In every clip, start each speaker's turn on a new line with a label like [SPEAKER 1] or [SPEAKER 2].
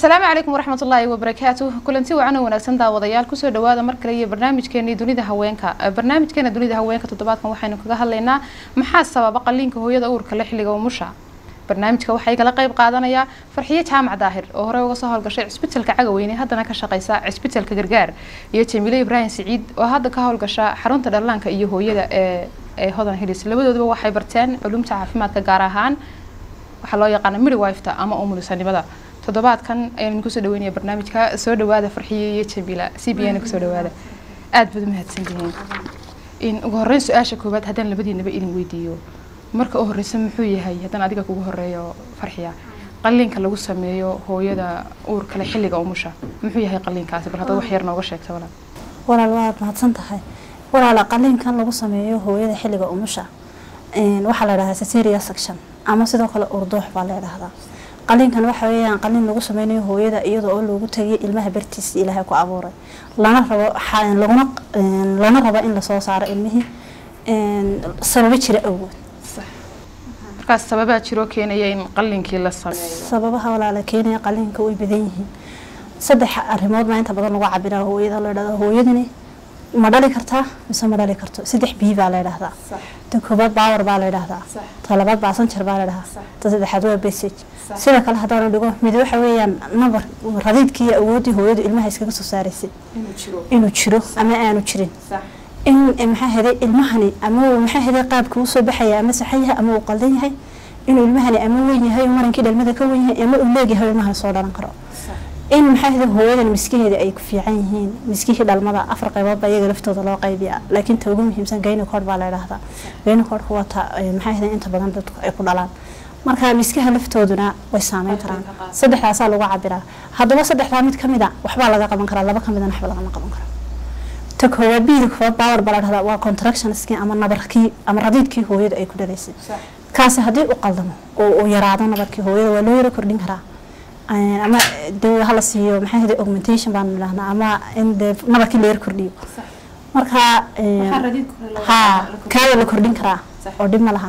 [SPEAKER 1] asalaamu calaykum waraxmat ullaahi wabarakaatu kulanti wacan oo wanaagsan daawadayaal kusoo dhawaada mar kale iyo barnaamijkeenii dunida haweenka barnaamijkeena dunida haweenka toddobaadkan waxaynu kaga hadlaynaa maxaa sababa qaliinka hooyada uurka le xilliga umusha barnaamijka waxaa igala qayb qaadanaya farxiyo jaamac daahir oo horey uga soo howlgashay cisbitalka cagaweyne haddana ka shaqeysa cisbitalka gargaar iyo jamiile ibraahim siciid oo hadda ka howlgasha xarunta dhallaanka iyo hooyada ee ee hodan hilis labadooduba waxay barteen culumta caafimaadka gaar ahaan waxaa loo yaqaana midwifeta ama umulisanimada toddobaadkan ayaan kusoo dhaweynaya barnaamijka soo dhawaada farxiyo iyo jamiila c b n kusoo dhawaada aada baad umahadsantihiin in ugu horreyn su-aasha koowaad haddaan labadiinaba idin weydiiyo marka u horeysa muxuu yahay haddaan adiga kugu horeeyo farxiya qaliinka lagu sameeyo hooyada uur kale xilliga umusha muxuu yahay qaliinkaasi bal haddaad wax yar nooga sheegta walaal
[SPEAKER 2] walaal waad mahadsan tahay walaala qaliinkan lagu sameeyo hooyada xilliga umusha waxaa la dhahdaa cesarean section ama sidoo kale urdoox baa la dhahdaa qaliinkan waxa weeyaan qaliin lagu sameynayo hooyada iyadoo oo loogu tagay ilmaha bartiisa ilaahay ku abuuray lana rabo laguna lana rabo in lasoo saaro ilmihii sababo jira awood
[SPEAKER 1] markaas sababaa jiroo keenaya in qaliinkii la sameeyo
[SPEAKER 2] sababaha walaala keenaya qaliinka way badan yihiin saddex arrimood baa inta badan lagu cabiraa hooyada la dhahdaa hooyadani ma dhali kartaa mise ma dhali karto saddex bii baa la dhahdaa ta koobaad baawar baa la dhahdaa ta labaad baasanjar baa la dhahaa ta saddexaad waa besage sida kale haddaanu dhigo mid waxa weeyaan nabar radiidkii awooddii hooyadu ilmaha iskaga soo saaraysay inuu jiro ama aanu jirin in maxaa heday ilmahani ama uu maxaa heday qaabka usoo baxaya ama saxan yahay ama uu qaldan yahay inuu ilmahani ama weyn yahay marankii dhalmada ka weyn yahay ama uu leegyahay ilmahani soo dhalan karo in maxaa heday hooyadan miskiheeda ay ku fiican yihiin miskihii dhalmada afar qaybood baa iyaga laftooda loo qaybiya laakiin ta ugu muhiimsan gynacod baa la idhaahdaa gynacodka waa ta maxaa heday inta badan dadku ay ku dhalaan marka miskaha laftooduna way saameyn karaan saddexdaasaa lagu cabiraa haddaba saddexdaa mid kamid a waxbaa laga qaban karaa laba kamidana waxba lagama qaban karo ta koowaad biiri koowaad baawar baa la dhahdaa waa contractionskii ama nabarkii ama radiidkii hooyada ay ku dhalaysay kaasi haddii u qaldamo oo uu yaraado nabarkii hooyada waa loo yaro kordhin karaa ama dee hala siiyo maxaa hada augmentation baan idhahnaa ama in dee nabarkii la yar kordhiyo marka ha kaada la kordhin karaa oo dhib ma laha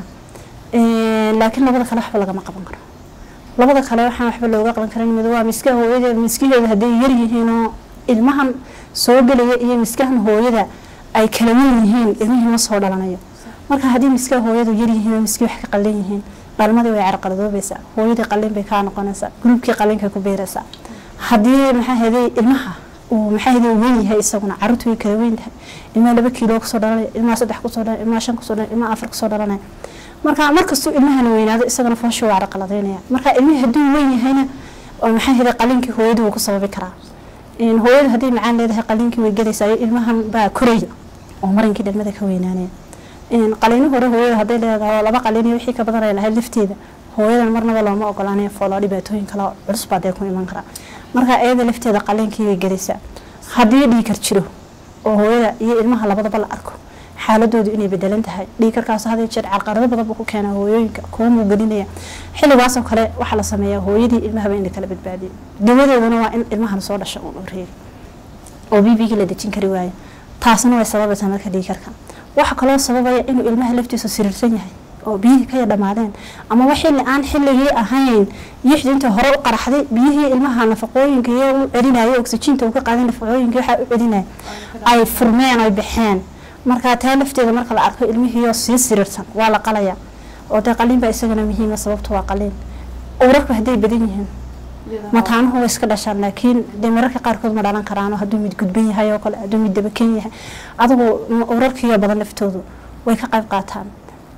[SPEAKER 2] laakiin labada kale waxba lagama qaban karo labada kale waxaan waxba looga qaban karin mid waa miskaha hooyada miskaheeda hadday yar yihiinoo ilmahan soo gelaya iyo miskahan hooyada ay kala weyn yihiin ilmihii ma soo dhalanayo marka haddii miskaha hooyadu yar yihiin oo miskii wax ka qaldan yihiin dhalmadii way carqaladoobaysaa hooyadii qalin bay kaa noqonaysaa gruubkii qalinka ku beeraysaa haddii maxaa heday ilmaha uu maxaa heday weyn yahay isaguna caruurtu way kala weyn tahay ilmaha laba kiilo kusoo dhalanaya ilmaha saddex kusoo dhalanaya ilmaha shan kusoo dhalanaya ilmaha afar kusoo dhalanaya marka markastuu ilmahana weynaado isagana fooshu waa carqaladeynaya marka ilmihii hadduu weyn yahayna oo maxaa heday qalinkii hooyadu wuu ku sababi karaa hooyadu haddii macaan leedahay qalinkii way gelaysaa ilmahan baa koraya oo marinkii dhalmada ka weynaanaya qaliino hore hooyada hadday leedahay laba qaliin wixii ka badanay lahayd lafteeda hooyadan marnaba looma ogolaanayo foolo dhibaatooyin kale culus baa dee ku iman karaa marka iyada lafteeda qaliinkii way gelaysaa haddii dhiikar jiro oo hooyada iyo ilmaha labadaba la arko xaaladoodu inay bedelan tahay dhiikarkaas hadii jeer carqarado badan buu ku keenaa hooyooyinka kuwa muu gelinaya xilligaasoo kale waxaa la sameeyaa hooyadii ilmahaba in la kala badbaadiyo dawadeeduna waa in ilmahan soo dhasho uun reebi oo bbigii la dejin kari waayo taasna way sababaysaa marka dhiikarka waxaa kaloo sababaya inuu ilmaha laftiisu siriirsan yahay oo biyihii ka dhamaadeen amaba xilli aan xilligii ahayn yixdu inta hore u qaraxday biyihii ilmaha nafaqooyinka iyo u celinaya oxyjiinta uu ka qaaday nafaqooyinka waxaa u celinaya ay furmeen ay baxeen marka taa lafteeda marka la arko ilmihiioo sii siriirsan waa la qalaya oo dee qaliin baa isagana muhiima sababtu waa qaliin urarku hadday badan yihiin mataanuhu way iska dhashaan laakiin dee mararka qaarkood ma dhalan karaano hadduu mid gudban yahay oo kale hadduu mid dabaken yahay adigu urarkiiyo badan laftoodu way ka qayb qaataan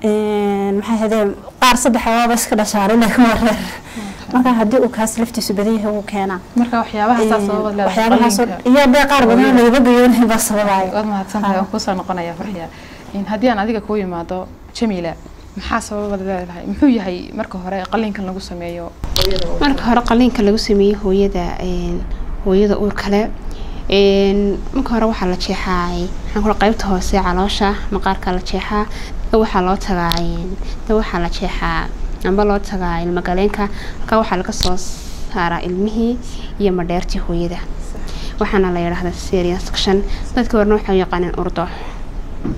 [SPEAKER 2] maxaa hadee qaar saddex waaba iska dhashaan laakiin waa reer marka haddii uu kaas laftiisu badan yahay wuu keenaa
[SPEAKER 1] marka
[SPEAKER 2] waxyaabahaas iyo dee qaar badan lagaba gayoonahay baa sababaayo
[SPEAKER 1] waad mahadsantahay waan kusoo noqonaya farxiya haddii aan adiga kuu yimaado jamiila maxaa sababad leedahay muxuu yahay marka hore qaliinkan lagu sameeyo
[SPEAKER 3] marka hore qaliinka lagu sameeyey hooyada hooyada uur kale marka hore waxaa la jeexaa maxaan kula qaybta hoose caloosha maqaarka la jeexaa waxaa loo tagaa da waxaa la jeexaa amba loo tagaa ilmagaleenka halkaa waxaa laga soo saaraa ilmihii iyo madheertii hooyada waxaana la yidhaahdaa serian section dadka horena waxay u yaqaaneen urdo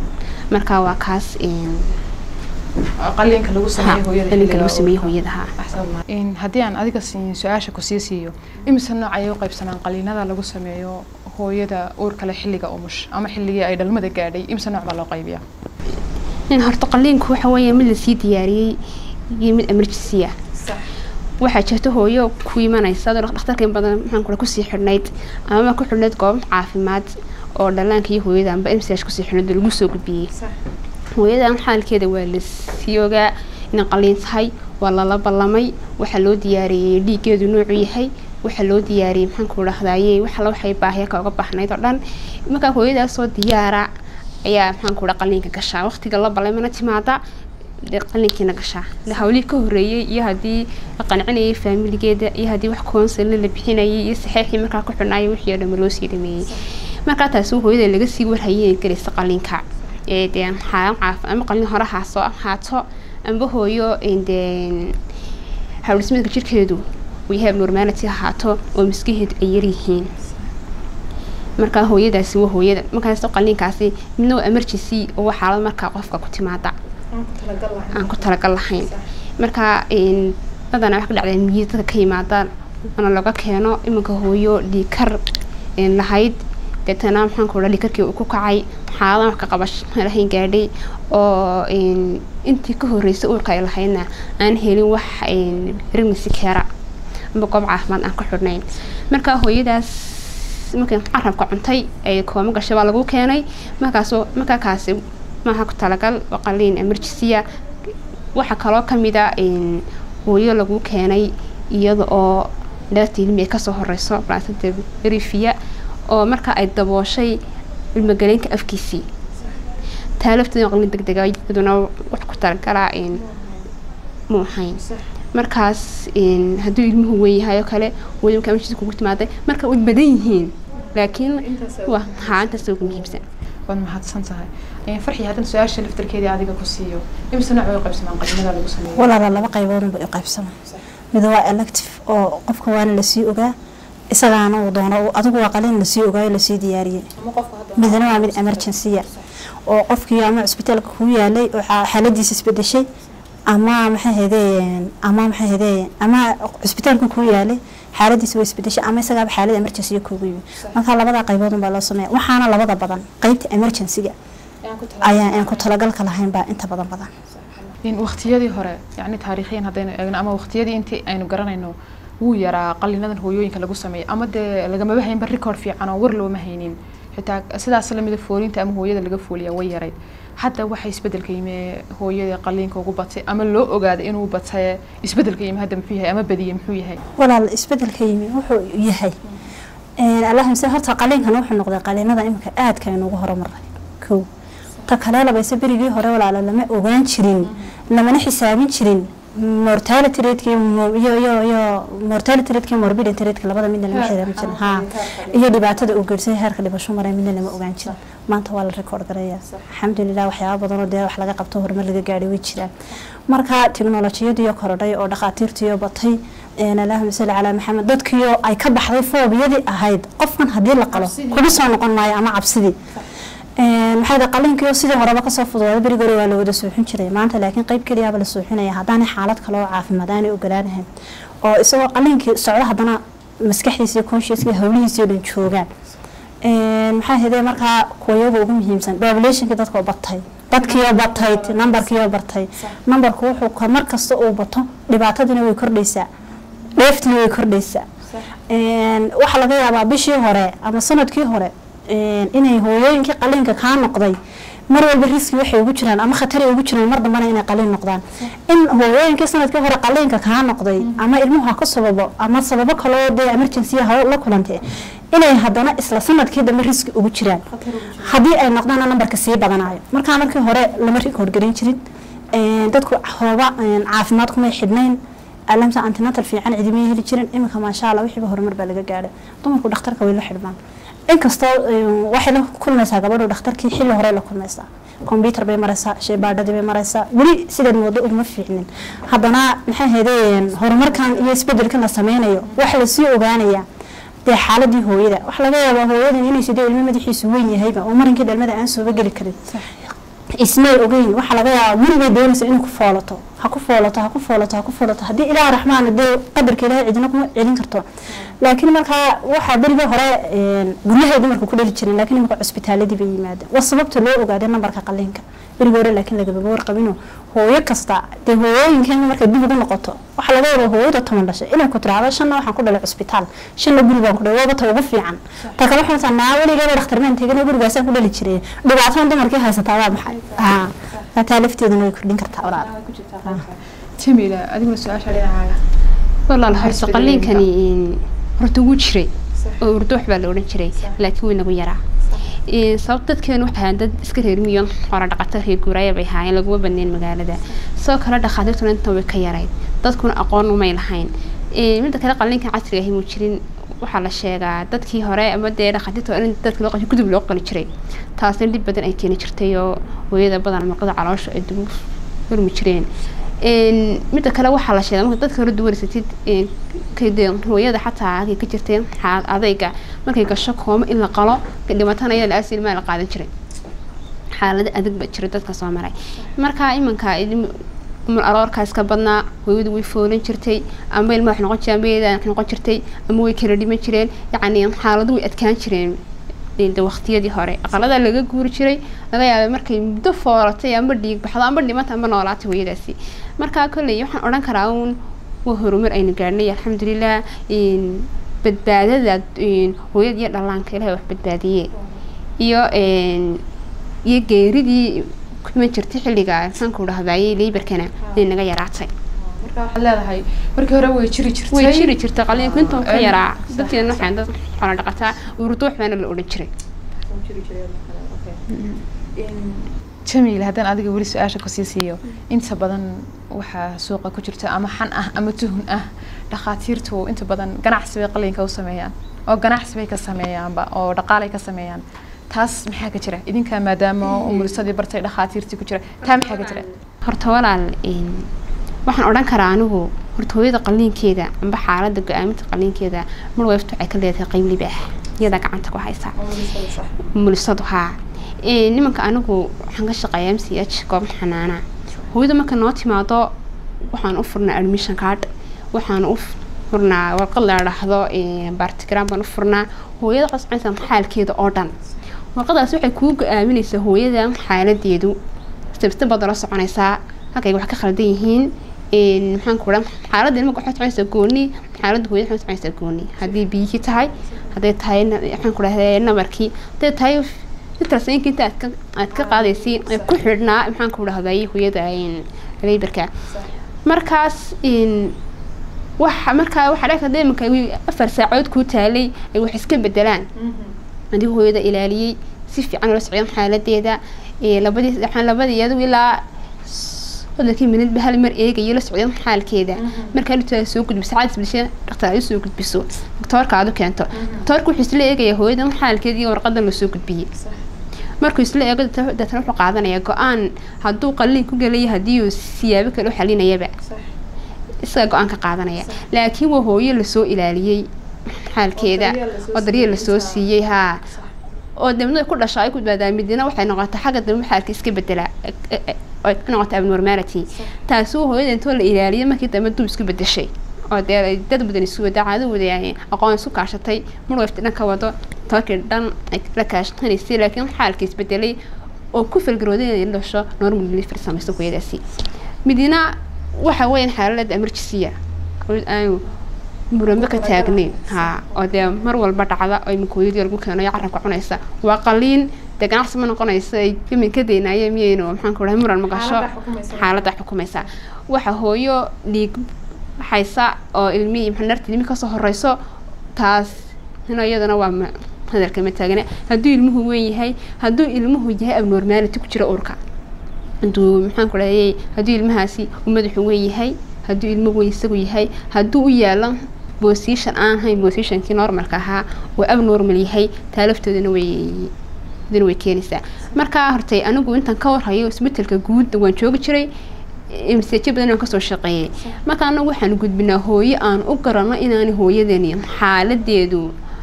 [SPEAKER 3] marka waa kaas
[SPEAKER 1] qaliinka lagu sameeyo hooyada
[SPEAKER 3] qaliinka lagu sameeyey hooyada ha
[SPEAKER 1] In haddii aan adiga siin su-aasha kusii siiyo imise nooc ayay u qaybsanaan qaliinada lagu sameeyo hooyada uurka leh xilliga umush ama xilligii ay dhalmada gaadhay imise nooc baa loo qaybiyaa
[SPEAKER 3] in horta qaliinku waxa weeye mid lasii diyaariyey iyo mid emergency ah waxaa jirta hooyo ku imanaysa adoo dhakhtarka in badan maxaan kula kusii xidhnayd amaba ku xidhnayd goob caafimaad oo dhallaanka iyo hooyada amba mch kusii xidhnayd oo lagu soo gudbiyey hooyadan xaalkeeda waa lasii ogaa inay qaliin tahay waa lala ballamay waxaa loo diyaariyey dhiiggeedu noocu yahay waxaa loo diyaariyey maxaanku dhahdaye waxala waxay baahiya ka uga baxnayd oo dhan markaa hooyadaasoo diyaara ayaa maxaanku dha qaliinka gashaa waqtiga la balay mana timaada dee qalinkiina gashaa de hawlihii ka horreeyey iyo haddii la qancinayay faamiligeeda iyo haddii wax koonsalna la bixinayay iyo saxeexii markaa ku xidhnaayo wixii oo dhan loo sii dhameeyey markaa taasi hooyada laga sii warhayay inay galaysa qalinka ee dee xaalan caaf ama qalin hore haaso haato amba hooyo dee hawlismeedka jirkeedu uu yahay abnormality ahaato oo miskaheedu ay yaryihiin markaa hooyadaasi waa hooyada markaas qaliinkaasi midna waa emergency oo waa xaalad markaa qofka ku timaada aan ku talagal lahayn marka badanaa wax ka dhacdaa miyi dadka ka yimaadaan ana laga keeno iminka hooyo dhiikar lahayd deetana maxaanku dha dhiikarkii uu ku kacay xaaladan wax ka qabash lahayn gaadhay oo intii ka horreysay uurka ay lahaydna aan helin wax pregnancy keera amba goob caafimaad aan ku xidhnayn marka hooyadaas markay carabka cuntay ay kooma gashay baa lagu keenay markaasoo markaa kaasi maaha ku talagal oo qaliin emergency-a waxaa kaloo kamida hooyo lagu keenay iyada oo dhaarta ilmi ay kasoo horeyso blasada rifia oo marka ay dabooshay ilmagaleenka afkiisii taa lafteeda qalin deg dega iyaduna wax ku talagalaa mu ahayn markaas hadduu ilmuhu weyn yahay oo kale hooyo markaa emergency kugu timaaday marka way badan yihiin laakiin waa haa intaas ugu muhiimsan
[SPEAKER 1] waad mahadsan tahay farxi haddana su-aasha laftarkeedii adiga ku siiyo imise nooc way u qaybsamaan qaliinada lagu sameeyo
[SPEAKER 2] walaala laba qayboodun bay u qaybsamaan mid waa elective oo qofka waana lasii ogaa isagaana uu doono adigu waa qalin lasii ogaayo lasii diyaariyey midna waa mid emergency-a oo qofkii ama cusbitaalka kuu yaalay oo xaaladiisa isbedeshay ama maxay hadeen ama maxay hadeen ama cusbitaalka kuu yaalay xaaladiisa way isbedeshay ama isagaaba xaalad emergency kuugu yimi marka labada qaybood baa loo sameeya waxaana labada badan qaybta emergency-ga ayaa aan ku talagalka lahayn baa inta badan badan
[SPEAKER 1] waqtiyadii hore yani taariikhiyan haddaynu eegno ama waqtiyadii intii aynu garanayno wuu yaraa qalinadan hooyooyinka lagu sameeyo ama dee lagamaba haynba record fiican oo war looma haynin xitaa sidaas lamida foolinta ama hooyada laga fooliya way yarayd hadda waxa isbedelka yimi hooyada qaliinka ugu batay ama loo ogaaday inuu batay isbedelka yimi hadda muxuu yahay ama badiye muxuu yahay
[SPEAKER 2] walaal isbedelka yimi wuxuu yahay allahumse horta qaliinkan wuxuu noqday qaliinada iminka aadka aynuugu horumaray kow ta kale labayse berigii hore walaala lama ogaan jirin lamana xisaabin jirin mortality rate iyo iyo iyo mortality rate morbidity rate labada midna lama xisaabin jirin ha iyo dhibaatada uu geersay heerka dhibasho maray midna lama ogaan jirin maanta waa la record garaya alxamdulilah waxyaaba badan oo dee wax laga qabto horumar laga gaadhay way jiraan marka tiknolojiyadiyo korodhay oo dhakhaatiirtiyo batay allahuma salli calaa maxamed dadkiyo ay ka baxday foobiyadii ahayd qofkan haddii la qalo kuma soo noqon maayo ama cabsidii maxaa qaliinkiio sidii horeba kasoo fududaaday berigi hore waa la wada suuxin jiray maanta laakiin qeyb keliyaaba la suuxinaya haddaanay xaalad kale oo caafimaad aanay ogolaanahayn oo isagoo qaliinkii socdo haddana maskaxdiisa iyo consciouska howlihiisii o dhan joogaan maxaa hede markaa kuwayaga ugu muhiimsan populationkii dadkoo batay dadkiioo batay numberkiioo batay numberku wuxuu mar kasta uu bato dhibaatadiina way kordhaysaa dheeftina way kordhaysaa waxaa laga yaabaa bishii hore ama sanadkii hore inay hooyooyinkii qaliinka kaa noqday mar walba riski waxay ugu jiraan ama khatari ugu jiraan mar dambana inay qaliin noqdaan in hooyooyinkii sanadkii hore qaliinka kaa noqday ama ilmuhu ha ka sababo ama sababo kaloo dee emergency ha la kulantay inay haddana isla sanadkii dambe riski ugu jiraan haddii ay noqdaana nambarka sii badanayo markaa markii hore lama rikood garin jirin dadku hooba caafimaad kumay xidhnayn alamsa antinatal fiican cidimay heli jirin iminka maasha allah wixiiba horumar baa laga gaadhay dumarku dhakhtarka way la xidhmaan inkastoo waxay la kulmaysaa gabadhu dhakhtarkii xilli hore la kulmaysaa combyuter bay maraysaa shaybaadhadii bay maraysaa weli sidan wado uguma fiicnin haddana maxay haydeen horumarkan iyo isbedelkan la sameynayo waxa lasii ogaanayaa dee xaaladii hooyada waxa laga yaabaa hooyadan inay sidee ilmo madaxiisu weyn yahayba oo marinkii dhalmada aan sooba geli karin ismay ogeyn waxaa laga yaabaa gurigay doonaysa inay ku foolato ha ku foolato ha ku foolato ha ku foolato haddii ilaah raxmaan dee qadarka ilaahay cidina kuma celin karto laakiin markaa waxaa berigii hore guryahay dumarka ku dhali jireen laakiin imika cusbitaaladii bay yimaadeen waa sababta loo ogaaday nambarka qaliinka berigii hore laakiin lagababa warqabino hooyo kasta dee hooyooyinkeena markay dib ugu noqoto waxaa laga wadaa hooyada toban dhashay inay ku tiraahdo shanna waxaan ku dhalay cusbitaal shanna guri baan ku dhalay waaba ta ugu fiican ta kale waxaan taa naa weligeena dhakhtarmaan tegana gurigaasaan ku dhali jiray dhibaatada dumarkii haysataa waa maxay haa taa lafteeduna way kordhin kartaa walaal
[SPEAKER 1] jamila adiguna su-aasha dhinacaaga
[SPEAKER 3] walaal horta qaliinkani horta wuu jiray oo urdo wax baa la odhan jiray laakiin way nagu yaraa sababta dadkeenu waxay ahaan dad iska reer miyon hore dhaqato reer guuraaya bay ahaayeen laguma badneyn magaalada sidoo kale dhakhaatiirtuna intan way ka yarayd dadkuna aqoon umay lahayn midda kale qaliinkan casriga ahi muu jirin waxaa la sheegaa dadkii hore ama dee dhakhaatiirta in dadka loo qali gudub loo qali jiray taasna dhib badan ay keeni jirtay oo hooyada badan marqada caloosha ay dib furmi jireen midda kale waxaa la sheegaa marka dadka hore duwarsatid kade hooyada xataa halkay ka jirtay xaalad adayga markay gasho koomo in la qalo dhimatana iyada la-aas ilmaha la qaadan jiray xaalado adag ba jira dadka soo maray marka imanka umul aroorkaa iska badnaa hooyadu way foolan jirtay ama ilma wax noqon jireen ama iyada wax noqon jirtay ama way kala dhiman jireen yacni xaaladu way adkaan jireen de waqtiyadii hore aqaladaa laga guuri jiray laga yaabay markay muddo foolatay ama dhiig baxdo ama dhimata ama noolaatay hooyadaasi markaa kolley waxaan odhan karaa uun waa horumar aynu gaadhnay alxamdulilah badbaadada hooyada iyo dhallaanka ilahay wax badbaadiye iyo iyo geeridii kuman jirtay xilliga maxaanku dhahdaayey leybarkana inay naga yaraatay
[SPEAKER 1] marka waxaad leedahay markii hore way jiri jirtay
[SPEAKER 3] way jiri jirtay qaliinku intuu ka yaraa dadkeena waxaan dad xoolo dhaqataa urduux baana la odhan jiray
[SPEAKER 1] jamiil haddaan adiga weli su-aasha kusii siiyo inta badan waxaa suuqa ku jirta ama xan ah ama tuhun ah dhakhaatiirtu inta badan ganacsi bay qaliinka u sameeyaan oo ganacsi bay ka sameeyaanba oo dhaqaalay ka sameeyaan taas maxaa ka jira idinkaa maadaama umulisadii bartay dhakhaatiirtii ku jira taa maxaa ka jira
[SPEAKER 3] horta walaal waxaan odhan karaa anigu horta hooyada qaliinkeeda amba xaaladda go-aaminta qaliinkeeda marwayftu waxay ka leedahay qeyb libaax iyadaa gacanta ku haysa umulisadu haa nimanka anigu waxaan ka shaqeeyaa m c h goob xanaana hooyada marka noo timaado waxaan u furnaa admission card waxaan u furnaa warqad la dhahdo bartigram baan u furnaa hooyada coscaysa xaalkeeda oo dhan warqadaas waxay kuu go-aaminaysaa hooyada xaaladeedu stabsta baad la soconaysaa halkay wax ka khaldan yihiin maxaan ku dhan xaaladda ilmaga waxay soconaysaa gooni xaaladda hooyada waxay soconaysaa gooni haddii biyihii tahay hadday tahay maxaan ku dhahdaa nabarkii hadday tahay intaasayinka inta aad ka aad ka qaadaysay ee ku xidhnaa maxaan ku dhahday hooyada leybarka markaas waxa markaa waxaa dhaka deemanka afar saacood kuu taalay ay wax iska bedelaan adigu hooyada ilaaliyey si fiican ula socdeen xaaladeeda labadii waxaan labadii iyadu ilaa sodonkii minid ba hal mar eegayo la socdeen xaalkeeda markaa dhibtaada soo gudbiso caadis bilshe dhaktar ay soo gudbiso doktoorka aad u keento doktoorka wuxuu isla eegaya hooyadan xaalkeeda iyo warqadan lasoo gudbiyey markuu isla eego deetana wuxuu qaadanaya go-aan hadduu qaliin ku gelaya haddii uu siyaabo kale u xalinayaba isaga go-aan ka qaadanaya laakiin waa hooyo lasoo ilaaliyey xaalkeeda oo daryeel lasoo siiyey haa oo dabna ku dhasha ay ku badbaadaa midina waxay noqotay xagga dambe xaalka iska bedela ay noqotay abnormality taasuu hooyada intoo la ilaaliyay markii dambe dub isku bedeshay oo dee dad badan isu wada caado wada aqoon isku kaashatay marwayfta dhan ka wado tookii dhan ay la kaashanaysay laakiin xaalka isbedelay oo ku falgarooday inay dhasho normal delivery samayso hooyadaasi midina waxa weeyaan xaalad emergency aanu muranbe ka taagnayn haa oo dee mar walba dhacda oo imika hooyadii lagu keenayo carabka cunaysa waa qaliin dee ganacsi ma noqonayso ay iminka daynaaya miyaynu maxaan ku dhahay muran ma gasho xaaladda xukumaysa waxa hooyo dhiig haysa oo ilmihii maxanarta ilmihi kasoo horeyso taas ina iyadana waa hadalka ma taagna hadduu ilmuhu weyn yahay hadduu ilmuhu yahay abnormality ku jira urka hadduu maxaan ku dhahayay hadduu ilmahaasi uu madaxu weyn yahay hadduu ilmo weyn isagu yahay hadduu u yaalo position aan ahayn positionkii normalka ahaa oo abnormal yahay taa laftoodana way dina way keenaysaa markaa hortay anigu intaan ka warhayo isbetelka guud waan joogi jiray mseejo badan aan kasoo shaqeeyay marka anagu waxaan gudbinaa hooyo aan u garano inaanay hooyadani xaaladeedu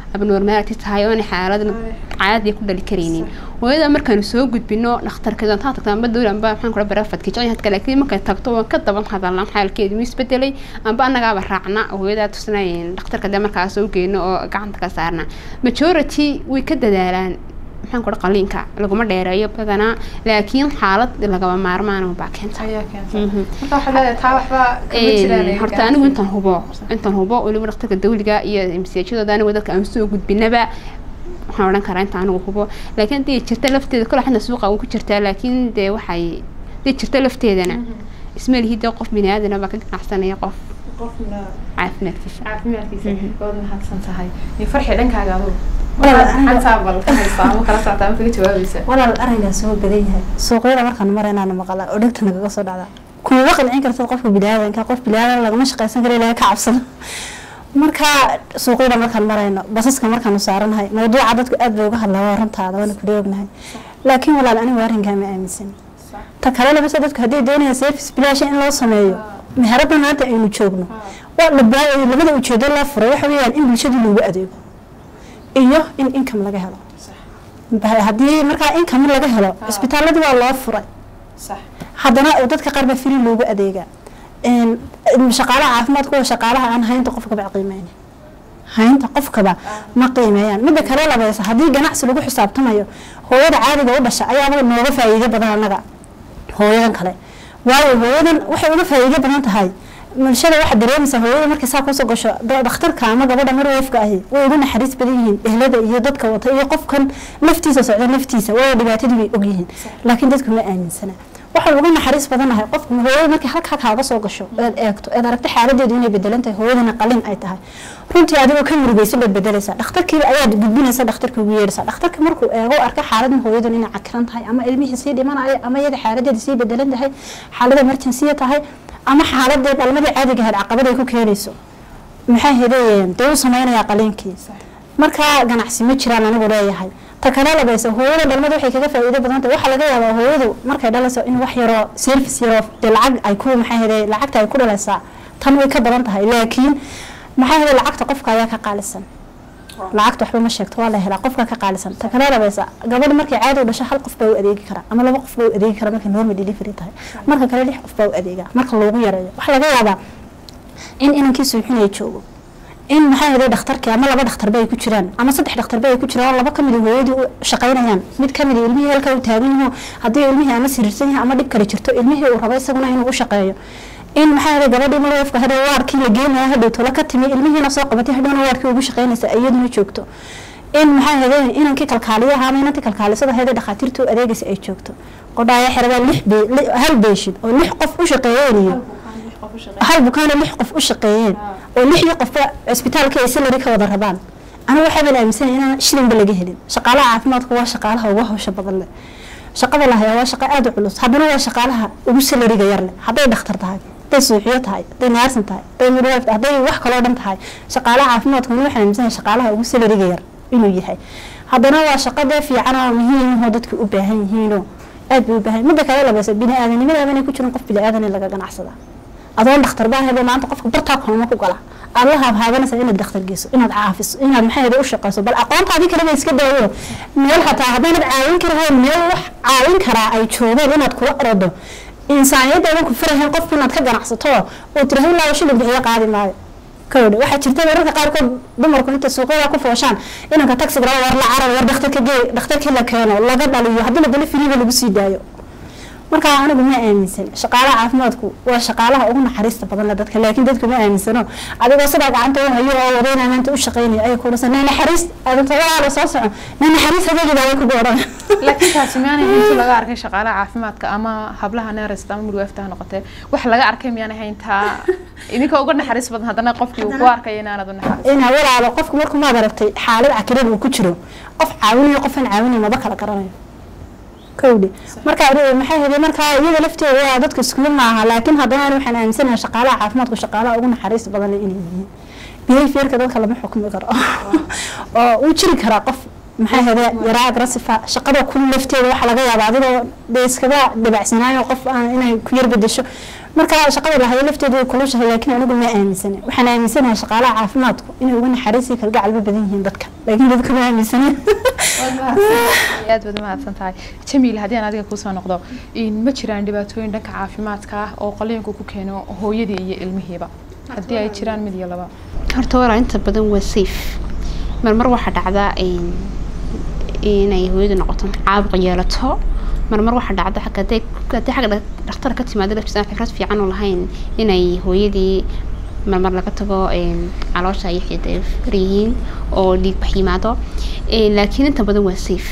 [SPEAKER 3] abnormality tahay oona xaalad caadi ku dhali karaynin hooyada markaanu soo gudbino dhakhtarkeeda intaa tagta amba dowla amba maxaan kula barafadka jacayadka laakiin markay tagto waan ka daban hadalna xaalkeedu wuu isbedelay amba annagaaba raacna hooyadaa tusnayn dhakhtarka dee markaas u geyno oo gacanta ka saarna majority way ka dadaalaan maxaan kula qaliinka laguma dheereeyo badanaa laakiin xaalad lagaba maarmaan baa keenta
[SPEAKER 1] ayaa keentay marka waxaad leedahay taa waxba kama jiraan
[SPEAKER 3] horta anigu intaan hubo intaan hubo weliba dhakhtarka dawliga iyo msajadooda anigu dadka aan soo gudbinaba waxaan odhan karaa inta anigu hubo laakiin hadii jirta lafteeda kole xadna suuqa ku jirtaa laakiin dee waxay hadii jirta lafteedana isma lihi dee qof bini aadana baa ka ganacsanaya qof caafimaadkiisa
[SPEAKER 1] caafimaadkiisa waad mahadsan tahay iyo farxi dhankaaga adugu
[SPEAKER 2] Walaal, aniga-
[SPEAKER 1] xantaa bal ka haysaa ama kala socota ama kaga jawaabaysa
[SPEAKER 2] walaal arrinkaas waa badan yahay suuqyada markaan maraynaana maqala oo dhegta nagaga soo dhacda kuma qancin kartid qofka biniaadanka qof biniaadan lagama shaqaysan kara ilaahay ka cabsado marka suuqyada markaan marayno basaska markaanu saaranahay mawduuca dadku aad bay uga hadlaa waa runtaada waana kula ognahay laakiin walaal anigu arrinkaa ma aaminsan ta kale labase dadku hadday doonayaan service bilaasha in loo sameeyo meherada maanta aynu joogno waa labaa- labada ujeedo loo furay waxa weeyaan in bulshada loogu adeego iyo in income laga helo Ba- haddii markaa income laga helo cisbitaaladii waa loo furay
[SPEAKER 1] sax
[SPEAKER 2] haddana dadka qaar baa firi loogu adeegaa Een, shaqaalaha caafimaadka waa shaqaalaha aan haynta qofkaba qiimeynin haynta qofkaba ma qiimeeyaan midda kale labaysa haddii ganacsi lagu xisaabtamayo hooyada caadiga u dhasha ayaaba nooga faa'iido badan annaga hooyadan kale waayo hooyadan waxay uga faa'iido badan tahay bulshada waxaa dareemaysaa hooyada markay saa kusoo gasho da- dhakhtarka ama gabadha marweefka ahi way ugu naxariis badan yihiin ehlada iyo dadka wata iyo qofkan laftiisa socda laftiisa waayo dhibaatadii bay ogyihiin laakiin dadku ma aaminsana waxaan uga naxariis badanahay qofka hooyada markay halkaa kaaga soo gasho eed eegto eed aragta xaaladeedu inay bedelan tahay hooyadana qalin ay tahay runtii adigoo ka murugaysa baad bedelaysaa dhakhtarkiiba ayaad gudbinaysa dhakhtarka ugu yeedhaysaa dhakhtarka markuu eego arka xaaladan hooyadan inay cakiran tahay ama ilmihii sii dhimanaya ama iyada xaaladeeda sii bedelan tahay xaalada emergency tahay ama xaaladee dhalmadii caadiga ahayd caqabad ay ku keenayso maxaa hedayeen dee u samaynayaa qaliinkii marka ganacsi ma jiraan anigu leeyahay ta kale labaysa hooyada dhalmada waxay kaga faa'iido badan tahay waxaa laga yaabaa hooyadu markay dhalayso in wax yaroo service yaroo dee lacag ay ku maxaa heday lacagta ay ku dhalaysaa tan way ka badan tahay laakiin maxaa heday lacagta qofka ayaa ka qaalisan lacagta waxba ma sheegto waa la helaa qofka ka qaalisan ta kale labaysa gabadha markay caadi u dhasho hal qof baa u adeegi kara ama laba qof baa u adeegi kara markay normal delivery tahay marka kale lix qof baa u adeega marka loogu yareeyo waxaa laga yaabaa in inankii suuxinaya joogo in maxaa yeelay dhakhtarkii ama laba dhakhtarba ay ku jiraan ama saddex dhakhtarba ay ku jiraan oo laba kamid ah hooyadii u shaqaynayaan mid kamid ah ilmihii halka u taagan yaho haddii ilmihii ama siriirsan yahay ama dhib kale jirto ilmihii uu rabo isaguna inuu u shaqeeyo in maxaa yeelay gabadhii marweefka hadhow waarkii la geenaya hadhow tola ka timi ilmihiina soo qabatay hadhowna waarkii ugu shaqaynaysa iyaduna joogto in maxaa yeelay inankii kalkaaliyaha ama inantii kalkaalisada ahayd ee dhakhaatiirtu u adeegaysa ay joogto qodhaaya xerabaa lix be li- hal beeshid oo lix qof u shaqeeyeen hal bukaana lix qof u shaqeeyeen oo lixdii qofba cisbitaalka ay salari ka wada rabaan anigu waxaa aaminsanaya inaan shilinba laga helin shaqaalaha caafimaadku waa shaqaalaha ugu hawsha badan leh shaqada la hayaa waa shaqo aada u culus haddana waa shaqaalaha ugu salariga yar leh hadday dhakhtar tahay hadday suuxiyo tahay hadday naarsan tahay hadday midwife tahay hadday wax kaloo dhan tahay shaqaalaha caafimaadku anigu waxaan aaminsanaya shaqaalaha ugu salariga yar inuu yahay haddana waa shaqo dee fiican oo muhiim ahoo dadku u baahan yihiinoo aad bay u baahan midda kale labaysa bini aadanimadaaba inay ku jiran qof bini aadan in laga ganacsada adoon dhakhtar baa hebe maanta qofka bartaa kooma ku gala aad la haabhaabanaysa inaad dhakhtar geyso inaad caafiso inaad maxaa hebe u shaqayso bal aqoontaadii kaleba iska daawo meel hataa haddaynad caawin karahayn meel wax caawin karaa ay joogaan inaad kula orodo insaaniyadaadan ku farahayn qofku inaad ka ganacsato oo tirahay ilaa shilin bixiyo qaadi maayo kowdhe waxaa jirta mararka qaarkood dumarku inta suuqyada ku fooshaan inanka taxiga war la carar war dhakhtarka gee dhakhtarkii la keeno laga dhaliyo haddii la dalo filiba lagu sii daayo markaa anigu ma aaminsan shaqaalaha caafimaadku waa shaqaalaha ugu naxariista badan le dadka laakiin dadku ma aaminsano adigoo sidaa gacanta u hayo oo wadayna maanta u shaqaynaya ay kuudhasa nee naxariis adinta walaala soo soco nee naxariis hadeegida way kugu odhan
[SPEAKER 1] laakiin taasi miyaanay intu laga arkay shaqaalaha caafimaadka ama hablaha neerasta ama midwife ha noqotee wax laga arkay miyaanay hayn taa idinka uga naxariis badan haddana qofkii uu ku arkay inaanad u naxariis
[SPEAKER 2] ina walaalo qofku markuu maad aragtay xaalad cakiran uu ku jiro qof caawinayo qofaan caawinayo maba kala garanayo kowdhi marka maxaa helay markaa iyada lafteeda waa dadka iskuma maaha laakiin haddana ani waxaan aaminsanahay shaqaalaha caafimaadku shaqaalaha ugu naxariista badan inay yihiin behaviorka dadka lama xukmi karo oo uu jiri karaa qof maxaa hele yaraa agressifa shaqada ku lafteeda waxaa laga yaabaa adigoo dee iskaga dabacsanaayo qof aan inay ku yar bedesho marka shaqada lahayo lafteedu way kulushahay laakiin anigu ma aaminsana waxaan aaminsanahay shaqaalaha caafimaadku inay uga naxariisi kalgacalba badan yihiin dadka laakiin dadka ma aaminsana
[SPEAKER 1] aad baad mahadsan tahay jamiil haddii aan adiga kuusoo noqdo ma jiraan dhibaatooyin dhanka caafimaadka ah oo qaliinku ku keeno hooyadii iyo ilmihiiba haddii ay jiraan mid iyo laba
[SPEAKER 3] horta walaa inta badan waa safe marmar waxaa dhacdaa inay hooyadu noqoto caabuq yeelato marmar waxaa dhacda haddii xagga dhakhtar ka timaado laftiisa aan fikrad fiican u lahayn inay hooyadii marmar laga tago caloosha iyo xidid ay faryihiin oo dhiig bax yimaado laakiin inta badan waa safe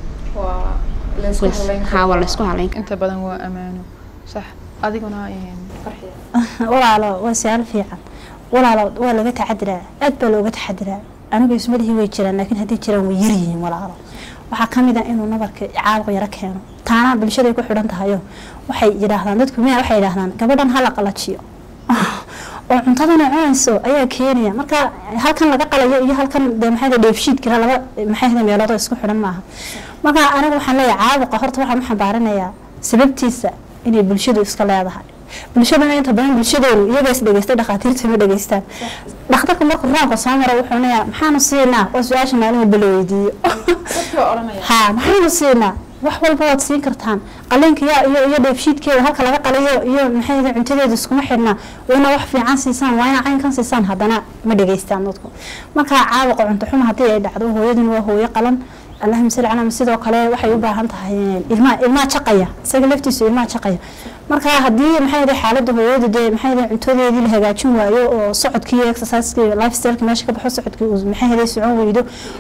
[SPEAKER 3] ha waa laysku halayn
[SPEAKER 1] inta badan waa amaano sax adiguna
[SPEAKER 2] walaalo waa su-aal fiican walaalo waa laga taxadiraa aad baa looga taxadiraa anigu ismadihii way jiraan laakiin haddii jiraan way yaryihiin walaalo waxaa ka mid ah inuu nabarka caabuq yaro keeno taana bulshaday ku xidhan tahayo waxay yidhaahdaan dadku miya waxay yidhaahdaan gabadhan hala qalajiyo oo cuntadana cunayso ayaa keenaya marka halkan laga qalayo iyo halkan de maxay dheefshiidkira laba maxay meelood oo isku xidhan maaha marka anigu waxaan leeyahay caabuqa horta waxaan u xambaaranayaa sababtiisa inay bulshadu iska leedahay bulshadana inta badan bulshadeenu iyaga is dhegeystay dhakhaatiirta ma dhegeystaan dhakhtarka markuu raanka soo mara wuxuu leeyaa maxaanu siinaa waa su-aasha maalin walba la weydiiyo ha maxaanu siinaa wax walba waad siin kartaan qaliinka iyo iyo dheefshiidkeeda halka laga qalayo iyo maxay cuntadeeda iskuma xidhnaa wayna wax fiican siisaan waayna caynkan siisaan haddana ma dhegeystaan dadku marka caabuqa cunto xuma haddii ay dhacdo hooyaduna waa hooyo qalan allahuma salli calaa sidoo kale waxay u baahan tahay ilmaa ilmaa jaqaya isaga laftiisu ilmaa jaqaya marka haddii maxay yahay xaaladda hooyada dee maxay yahay cuntadeedii la hagaajin waayo oo socodkii exerciseskii lifestyleki meesha ka baxo socodkii uu maxay yahay socon weydo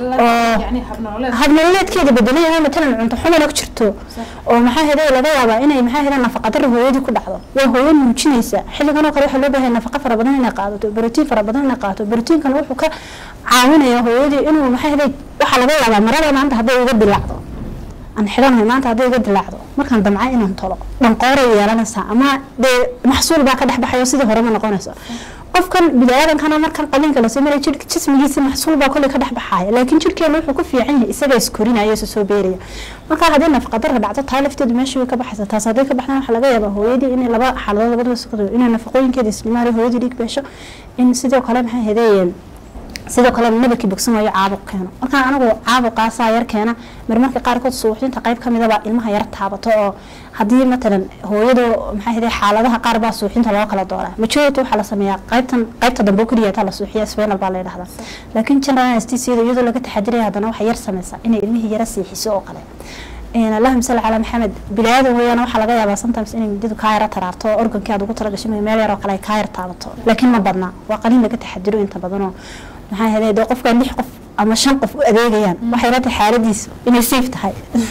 [SPEAKER 2] oo habnololeedkeeda bedelay oo matalan cunto xumana ku jirto oo maxay yahay laga yaabaa inay maxay yahay nafaqa darro hooyadii ku dhacdo waa hooyo nuujinaysa xilligan oo kale waxaa loo baahay nafaqa fara badan inay qaadato borotiin fara badan inay qaadato borootiinkan wuxuu ka caawinaya hooyadii inuu maxay yahay waxaa laga yaabaa marada maanta hadday iga dilaacdo aan xidhanahay maanta hadday iga dilaacdo markaan damca inaan tolo dhanqooray yeelanaysaa ama dee maxsuul baa ka dhex baxayo sidii hore ma noqonayso qofkan biniaadankana markan qaliinka la sameynaya jir jismigiisa maxsuul baa kolley ka dhex baxaya laakiin jirkeena wuxuu ku fiican yahay isaga iskorinaya isa soo beeraya marka haddii nafaqadarra dhacdo taa lafteedu meeshii way ka baxaysa taas hadday ka baxdaan waxaa laga yaabaa hooyadii inay laba xaaladood labadaba soo inay nafaqooyinkeeda islimaali hooyadii dhiig beesho in sidoo kale maxay hadeeyeen sidoo kale nabarkii bogsan waayo caabuq keeno markaa anigu caabuqaasaa yar keena marmarka qaarkood suuxdinta qayb ka midaba ilmaha yar taabato oo haddii matalan hooyadu maxay ahayd xaaladaha qaar baa suuxinta loo kala dooraa majority waxaa la sameeyaa qaybtan qaybta dambe oo keliya taa la suuxiya spinal baa la yidhahdaa laakiin general anesthesia iyadoo laga taxadiraya haddana waxay yar sameysaa inay ilmihii yara siixiso oo kale allahuma salli calaa maxamed bilaadan weeyaan waxaa laga yaabaa sometimes inay midadu kaa yara taraarto oo organkii aad ugu talagashay meel yar oo kale ay kaa yar taabato laakiin ma badna waa qaliin laga taxadiro inta badanoo maxaa helay dee qofka lix qof ama shan qof u adeegayaan waxay la tahay xaaladiisu inay safe tahay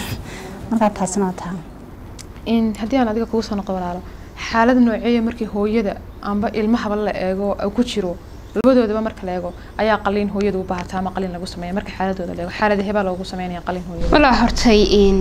[SPEAKER 2] markaa taasina waa tahay
[SPEAKER 1] haddii aan adiga kugu soo noqo walaalo xaalad nooceeya markii hooyada amba ilmahaba la eego ku jiro labadoodaba marka la eego ayaa qaliin hooyada u baahataa ama qaliin lagu sameeya marka xaaladooda la eego xaalada hebaa loogu sameynaya qaliin hooyada
[SPEAKER 3] walaa hortay in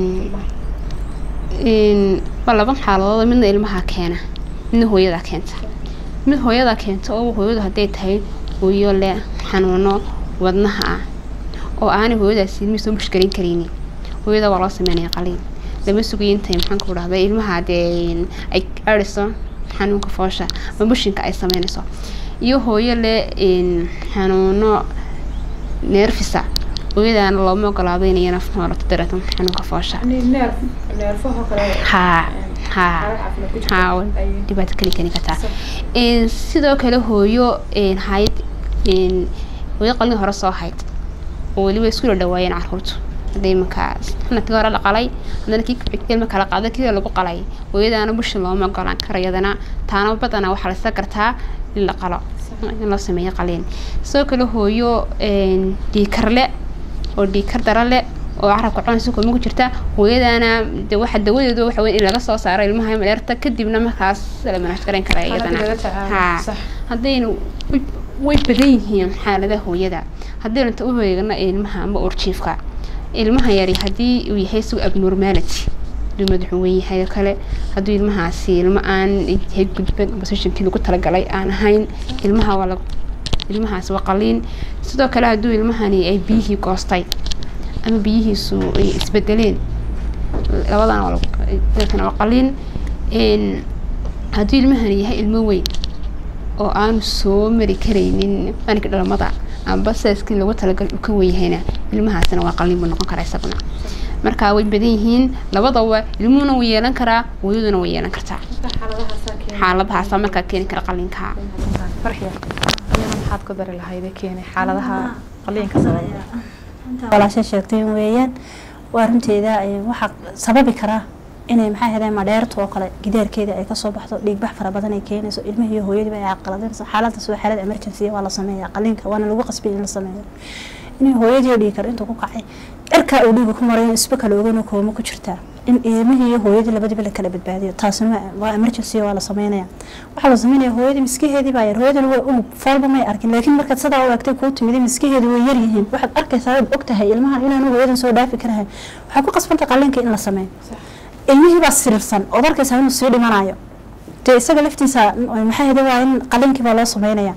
[SPEAKER 3] in waa laba xaaladood midna ilmaha keena midna hooyada keenta mid hooyada keenta oo hooyadu hadday tahay hooyo leh xanuuno wadnaha ah oo aanay hooyadaasi ilmihiisa u mushkilin karaynin hooyada waa loo sameynaya qaliin lama sugayo intay maxaan ku dhahday ilmaha dee ay ariso xanuunka foosha ama bushinka ay sameynayso iyo hooyo leh xanuuno neerfisa hooyadaana looma ogolaado inay naf noolato dareeto xanuunka foosha ha ha ha dhibaato keli keni kartaa sidoo kale hooyo hayd hooyo qalin hore soo hayd oo weliba isku dhawaayeen caruurtu hadda imanka sanadkii hore la qalay haddana kii ilma kala qaada kii lagu qalay hooyadaana bushin looma ogolaan karo iyadana taana badanaa waxaa la isa kartaa in la qalo in loo sameeyo qaliin sidoo kale hooyo dhiikarle oo dhiikar dara le oo carabka cunaysa kuma ku jirta hooyadana de waxa dawadeedu waxa weyn in laga soo saaro ilmaha maleerta kadibna markaas la manaash garan kara iyadana ha haddaynu way badan yihiin xaaladaha hooyada haddaynu inta u heegana ilmaha ama urjiifka ilmaha yari haddii uu yahay isagu abnormality haduu madaxu weyn yahay oo kale hadduu ilmahaasi ilmo aan yahay gudban positionkii lagu talagalay aan ahayn ilmaha waa lagu ilmahaasi waa qaliin sidoo kale hadduu ilmahani ay biyihii goostay ama biyihiisu ay isbedeleen labadana waa qaliin hadduu ilmahani yahay ilmo weyn oo aanu soo mari karaynin maalinka dhalmada amba saaskii lagu talagal uu ka wen yahayna ilmahaasina waa qalliin buu noqon karaa isaguna marka way badan yihiin labadaba ilmuhuna wuu yeelan karaa hooyaduna way yeelan kartaa xaaladahaasa markaa keeni kara qalliinka
[SPEAKER 1] farxiya qalliina maxaad ku dari lahayd ee keenay xaaladaha qalliinka sababa
[SPEAKER 2] walaasha sheegteen weeyaan waa runteeda waxaa sababi karaa inay maxaa ahayde madheerta oo kale gidaarkeeda ay kasoo baxdo dhiigbax fara badan ay keenayso ilmihii iyo hooyadiiba ay caqaladinayso xaaladaas waa xaalad emergency waa la sameeyaa qaliinka waana lagu qasbay in la sameeyo inay hooyadii dhiig karo intuu ku kacay cirkaa uu dhiiga ku maray isba kale ogan kooma ku jirtaa in ilmihii iyo hooyadii labadiba la kala badbaadiyo taasina waa emergency waa la sameynaya waxaa la sameynaya hooyadii miskaheedii baa yar hooyadana waa unug foolba may arkin laakiin markaad sidaa u eegtay kuu timid miskaheedu way yar yihiin waxaad arkaysaa waad ogtahay ilmahan inaanu hooyadan soo dhaafi karahay waxaa ku qasbanta qaliinka in la sameeyo ilmihii baa siriirsan ood arkaysaa inuu sii dhimanayo dee isaga laftiisa maxaa hede waa in qaliinkii baa loo sameynaya